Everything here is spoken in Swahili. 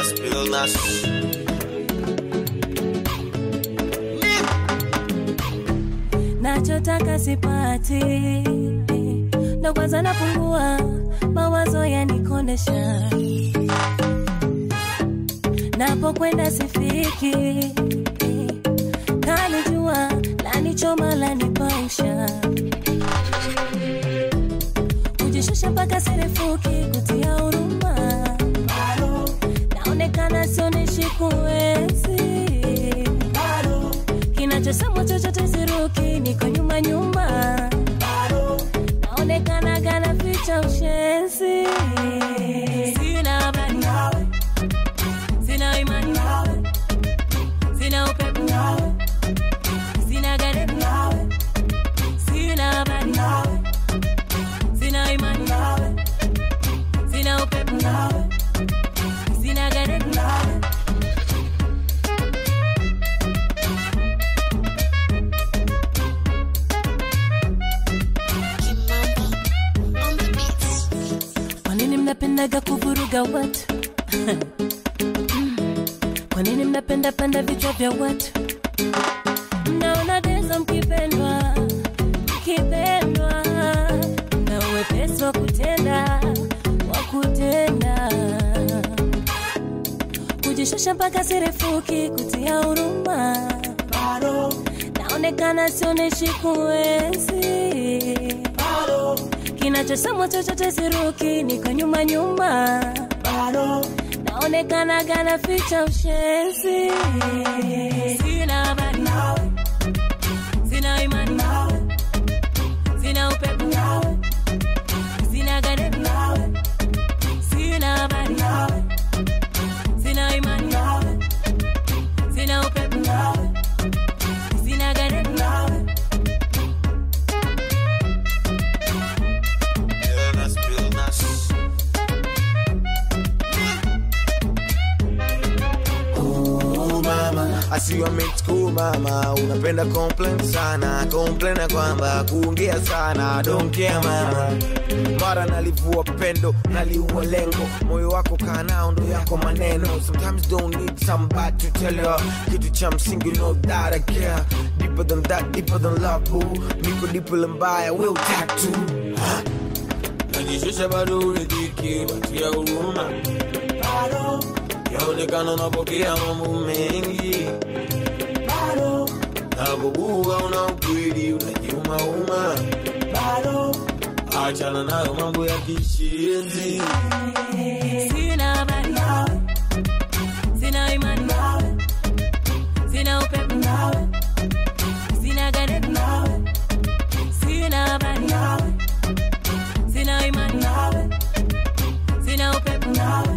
spill nas. nachotaka sipati, ndo kwanza napungua, mawazo yanikondesha, napokwenda sifiki, kalijua lanichoma lanipausha, kujishusha mpaka sirefuki, kutia huruma, naonekana sionyeshi kuwezi kinachosemwa chochote siruki, niko nyuma nyuma, naonekana gana ficha ushenzi, sina habari, sina imani, sina upepo, sina gari, sina habari, sina imani, sina upepo, sina gari. Kwa nini mnapendaga kuvuruga watu? Kwa nini mnapenda penda vichwa vya watu? Mnaona dezo mkipendwa, mkipendwa na uwepesi wa kutenda, wa kutenda kujishusha mpaka sirefuki, kutia huruma, naonekana sioneshi kuwezi kinachosemwa chochote siruki, niko nyuma nyuma, naonekana gana ficha ushenzi, sina habari, sina imani, sina upepo, sina gari, sina habari, sina imani, sina upepo, sina gari. Spill nas, spill nas. Ooh, mama asiwa mix cool mama unapenda complain sana complain ya kwamba kuongea sana don't care mama mara nalivua pendo naliua lengo moyo wako kaa nao ndo yako maneno sometimes don't need somebody to tell you kitu cha msingi no that I care deeper than that deeper than love boo niko deeper than mbaya will tattoo huh? Najishusha bado uridhiki, watia huruma. Yaonekana unapokea mambo mengi. Napobuga una ukweli, unajiumauma. Achana nayo mambo ya kishenzi. Sina habari, sina imani, sina upepo, sina gari, sina habari, sina imani, sina upepo,